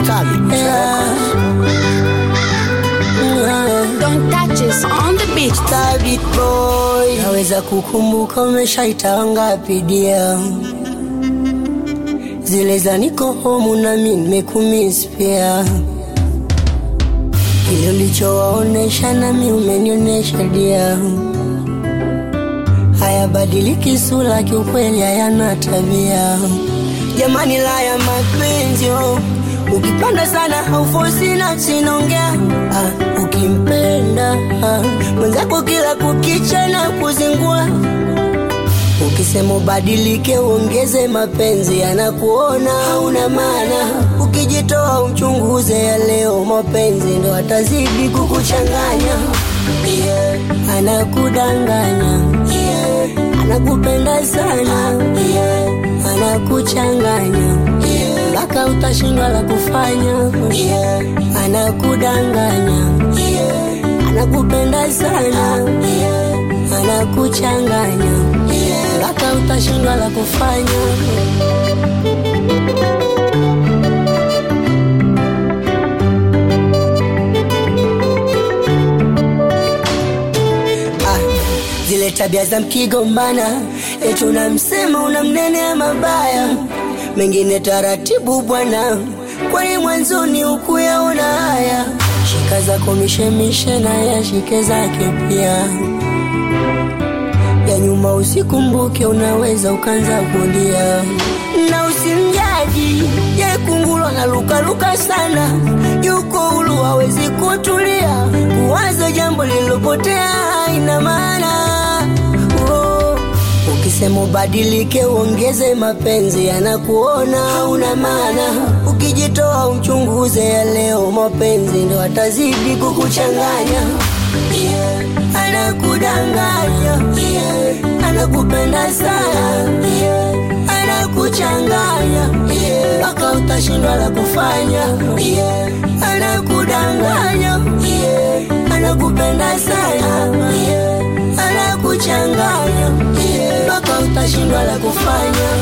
Stabit Yeah. Yeah. Don't touch us on the beach. Stabit boy, naweza kukumbuka umeshaita wangapi dia zile za niko homu nami nimekumiss pia kile ulichowaonesha nami umenionyesha dia hayabadiliki sura kiukweli hayana tabia jamani laya mapenzi oh. ukipanda sana haufosi nafsi naongea ah, ukimpenda ah, mwenzako kila kukicha na kuzingua ukisema ubadilike uongeze mapenzi yanakuona hauna maana ukijitoa umchunguze ya leo mapenzi ndo atazidi kukuchanganya yeah. anakudanganya yeah. anakupenda sana yeah. anakuchanganya mpaka utashindwa la kufanya yeah. anakudanganya yeah. anakupenda sana yeah. anakuchanganya mpaka utashindwa la kufanya ah, zile tabia za mkigombana eti unamsema unamnenea mabaya mengine taratibu bwana kwani mwanzoni ukuyaona haya shika zako mishemishe na yashike zake pia ya nyuma usikumbuke unaweza ukanza kulia na usimjaji ye kungulwa na lukaluka sana yuko hulu hawezi kutulia kuwaza jambo lililopotea haina maana oh. ukisema ubadilike uongeze mapenzi yanakuona hauna maana ukijitoa umchunguze ya leo mapenzi ndo atazidi kukuchanganya yeah. anakudanganya yeah. anakupenda sana yeah. anakuchanganya mpaka yeah. utashindwa la kufanya yeah. anakudanganya yeah. anakupenda sana yeah. anakuchanganya mpaka utashindwa la kufanya